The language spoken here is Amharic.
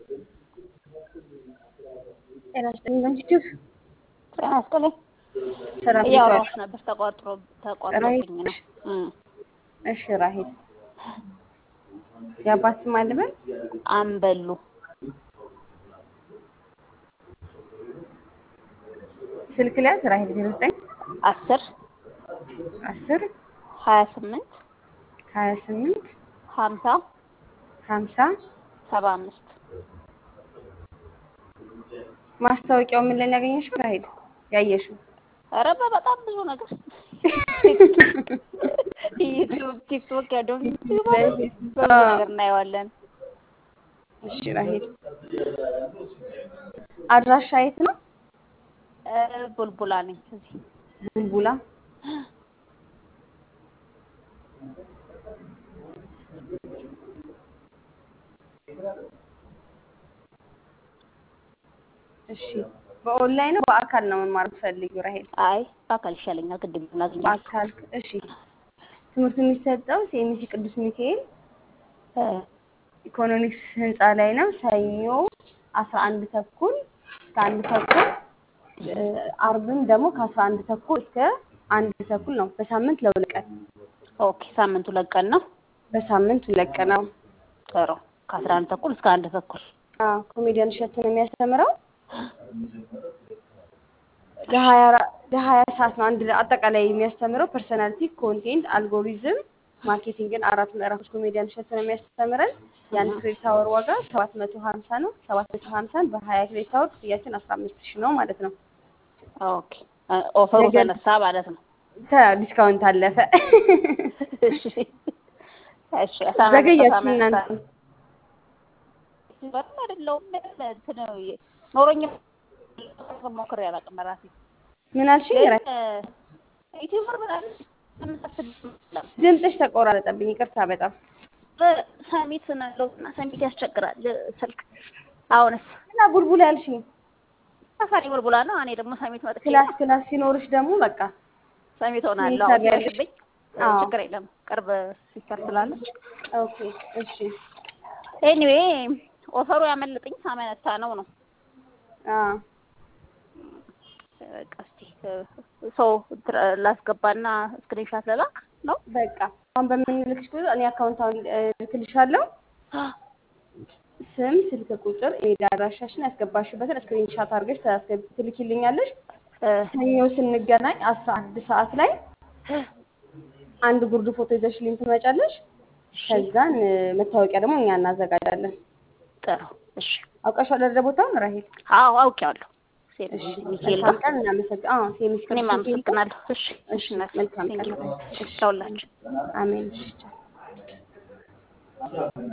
ጤና ይስጥልኝ በምስጢር ጤና ይስጥልኝ። ስራ እያወራሁሽ ነበር ተቋጥሮ ተቋጥሮብኝ ነው። እም እሺ ራሄል የአባት ስም አለ በል አንበሉ ስልክ ሊያዝ ራሄል ዜሮ ዘጠኝ አስር አስር ሀያ ስምንት ሀያ ስምንት ሀምሳ ሀምሳ ሰባ አምስት ማስታወቂያው ምን ላይ ነው ያገኘሽው ራሄል ያየሽው ኧረ በጣም ብዙ ነገር ዩቲዩብ፣ ቲክቶክ ያለው ብዙ ነገር እናየዋለን። እሺ ራሄል አድራሻ የት ነው እ ቡልቡላ ነኝ እዚህ ቡልቡላ እሺ በኦንላይን ነው በአካል ነው መማር የምትፈልጊው ራሄል አይ በአካል ይሻለኛል። ቅድም ላገኛለሁ። በአካል እሺ ትምህርቱ የሚሰጠው ሲኤምሲ ቅዱስ ሚካኤል እ ኢኮኖሚክስ ህንፃ ላይ ነው ሰኞ አስራ አንድ ተኩል እስከ አንድ ተኩል እ አርብም ደግሞ ከአስራ አንድ ተኩል እስከ አንድ ተኩል ነው በሳምንት ለሁለት ቀን ኦኬ ሳምንቱ ለቀን ነው። በሳምንት ሁለት ቀን ነው ጥሩ ከአስራ አንድ ተኩል እስከ አንድ ተኩል አዎ ኮሜዲያን እሸቱ ነው የሚያስተምረው ለሀያ አራ- ለሀያ ሰዓት ነው አንድ አጠቃላይ የሚያስተምረው ፐርሰናሊቲ ኮንቴንት አልጎሪዝም ማርኬቲንግን አራት ምዕራፎች ኮሜዲያን እሸቱ ነው የሚያስተምረን የአንድ ክሬዲት አወር ዋጋ ሰባት መቶ ሀምሳ ነው ሰባት መቶ ሀምሳን በሀያ ክሬዲት አወር ክፍያችን አስራ አምስት ሺህ ነው ማለት ነው ኦኬ እ ኦፈሩ ነገር- ተነሳ ማለት ነው። ዲስካውንት አለፈ እሺ እሺ ሳምንት ዘገያችሁ ሳምንት እናንተ በጣም አይደለሁም እንትን ኖሮኝ ሞክሬ አላውቅም ራሴ ምን አልሽኝ ግን ራሄል? ዩቲዩበር ምናምን የምታስብ ድምፅሽ ተቆራረጠብኝ ይቅርታ በጣም ሰሚት ናለው እና ሰሚት ያስቸግራል ስልክ። አሁንስ እና ቡልቡላ ያልሽኝ ሰፋሪ ቡልቡላ ነው። እኔ ደግሞ ሰሚት መጥቼ ክላስ ክላስ ሲኖርሽ ደግሞ በቃ ሰሚት ሆናለሁ። ሂሳብ ያለሽ? ሲመሽብኝ አዎ። ችግር የለም ቅርብ ሲስተር ስላለች። ኦኬ እሺ ኤኒዌይ ኦፈሩ ያመልጥኝ ሳመነታ ነው ነው አዎ በቃ እስኪ ሰው ላስገባና ስክሪንሻት ለላክ ነው። በቃ አሁን በምንልክሽ ቁጥር እኔ አካውንት አሁን እልክልሻለሁ ስም፣ ስልክ ቁጥር፣ ኢሜል አድራሻሽን ያስገባሽበትን ስክሪንሻት አድርገሽ ታስገብ- ትልኪልኛለሽ። እ ሰኞ ስንገናኝ አስራ አንድ ሰዓት ላይ አንድ ጉርድ ፎቶ ይዘሽልኝ ትመጫለሽ። ከዛን እ፣ መታወቂያ ደግሞ እኛ እናዘጋጃለን። ጥሩ እሺ። አውቃሻለሁ አይደለ ቦታውን ራሄል? አዎ አውቄዋለሁ። ሴት እሺ ሚካኤል መልካም ጋር ቀን እናመሰግ አዎ ሴሚስ እኔም ቅዱስ ሚካኤል ጋር አመሰግናለሁ። እሺ እሺ እሺ እናቴ፣ መልካም ቴንኪው። ቀን እሺ ለሁላችሁ አሜን እሺ ቻው።